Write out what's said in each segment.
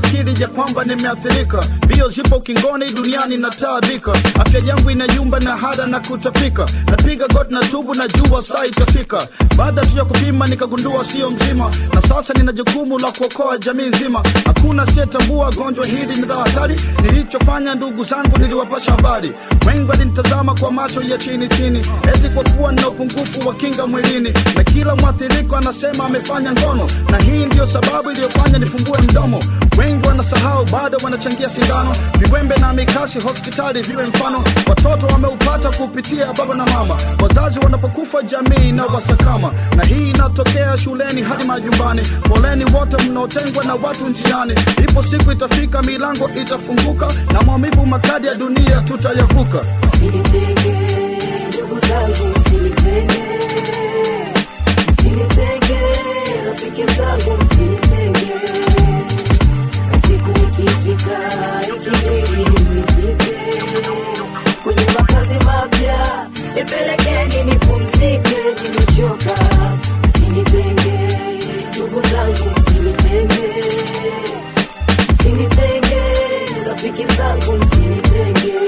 akili ya kwamba nimeathirika mbio zipo ukingoni duniani nataabika afya yangu inayumba na hada na kutapika napiga got na tubu na jua saa itafika baada tu ya kupima nikagundua sio mzima na sasa nina jukumu la kuokoa jamii nzima hakuna siyetambua gonjwa hili ni la hatari nilichofanya ndugu zangu niliwapasha habari wengi walinitazama kwa macho ya chini chini eti kwa kuwa nina upungufu wa kinga mwilini na kila mwathiriko anasema amefanya ngono na hii ndiyo sababu iliyofanya nifungue mdomo wengi wanasahau bado wanachangia sindano viwembe na mikashi hospitali viwe mfano watoto wameupata kupitia baba na mama wazazi wanapokufa jamii na wasakama na hii inatokea shuleni hadi majumbani poleni wote mnaotengwa na watu njiani ipo siku itafika milango itafunguka na maumivu makadi ya dunia tutayavuka Msinitenge, ndugu zangu, msinitenge, msinitenge, rafiki zangu, msinitenge. Siku ikifika, ikibidi mnizike kwenye makazi mapya, nipelekeni nipumzike, nimechoka. Msinitenge, ndugu zangu, msinitenge, msinitenge, rafiki zangu, msinitenge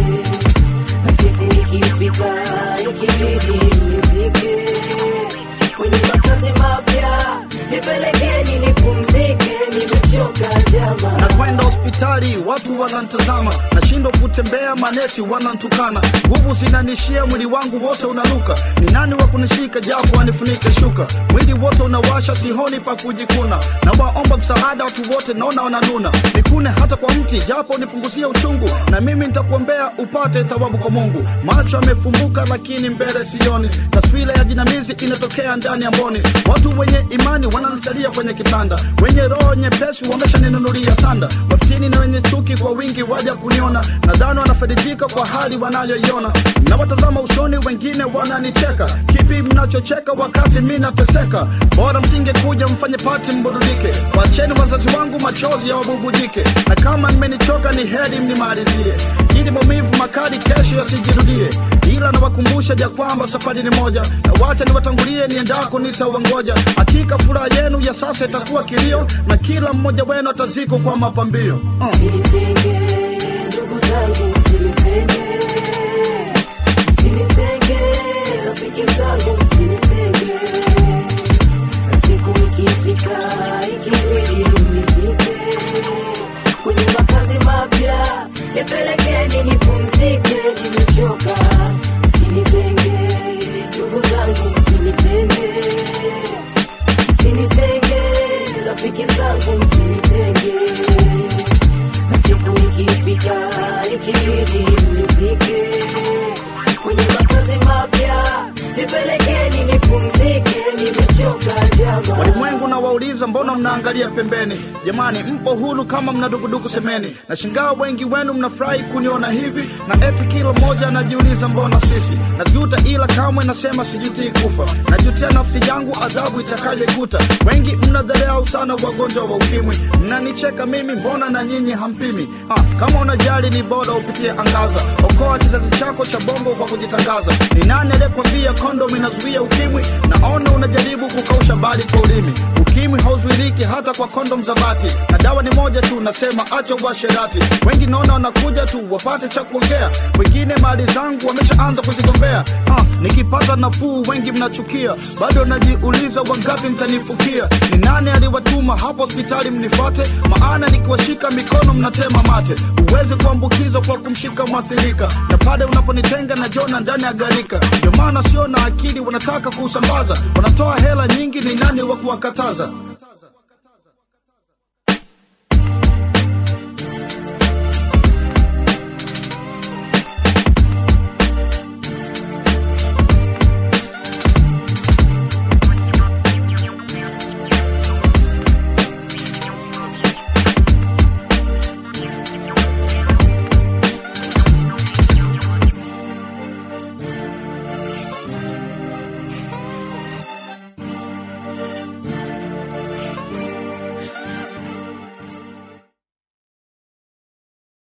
na siku ikifika ikibidi mnizike kwenye makazi mapya nipelekeni nipumzike nimechoka jama na kwenda hospitali watu wanantazama nashindwa kutembea manesi wanantukana nguvu zinanishia mwili wangu wote unanuka ni nani wa kunishika japo wanifunike shuka mwili wote unawasha sihoni pa kujikuna na waomba msaada watu wote naona wananuna nikune hata kwa mti japo nipunguzie uchungu na mimi nitakuombea upate thawabu kwa mungu macho yamefumbuka lakini mbele sioni taswira ya jinamizi inatokea ndani ya mboni watu wenye imani wanansalia kwenye kitanda wenye roho nyepesi wameshaninunulia sanda wafitini na wenye chuki kwa wingi waja kuniona nadhani wanafaidika kwa hali wanayoiona nawatazama usoni wengine wananicheka kipi mnachocheka wakati mi nateseka bora msingekuja mfanye pati mburudike wacheni wazazi wangu machozi ya wabubujike na kama mmenichoka ni heri mnimalizie ili maumivu makali kesho yasijirudie ila nawakumbusha ja kwamba safari ni moja na wacha niwatangulie niendako nitawangoja hakika furaha yenu ya sasa itakuwa kilio na kila mmoja wenu atazikwa kwa mapambio uh. msinitenge ndugu zangu msinitenge msinitenge rafiki zangu msinitenge na siku ikifika ikibidi mnizike kwenye makazi mapya nipelekeni nipumzike nimechoka msinitenge ndugu zangu msinitenge msinitenge rafiki zangu msinitenge na siku ikifika ikibidi mnizike kwenye makazi mapya nipelekeni nipumzike nimechoka jama walimwengu na wauliza mbona mnaangalia pembeni jamani mpo huru kama mna dukuduku semeni na shingaa wengi wenu mnafurahi kuniona hivi na eti kila mmoja anajiuliza mbona sifi najuta ila kamwe nasema sijutii kufa najutia nafsi yangu adhabu itakayoikuta wengi mnadharau sana wagonjwa wa ukimwi mnanicheka mimi mbona na nyinyi hampimi ah, kama unajali ni bora upitie angaza okoa kizazi chako cha bongo kwa kujitangaza ni nani aliyekwambia kondom inazuia ukimwi naona unajaribu kukausha bali kwa ulimi ukimwi hauzuiliki hata kwa kondom za bati na dawa ni moja tu nasema acha uasherati wengi naona wanakuja tu wapate cha kuongea wengine mali zangu wameshaanza kuzigombea ah, nikipata nafuu wengi mnachukia bado najiuliza wangapi mtanifukia ni nani aliwatuma hapo hospitali mnifate maana nikiwashika mikono mnatema mate uwezi kuambukizwa kwa kumshika mwathirika na pale unaponitenga na jona ndani ya garika ndio maana sio na akili wanataka kuusambaza wanatoa hela nyingi ni nani wa kuwakataza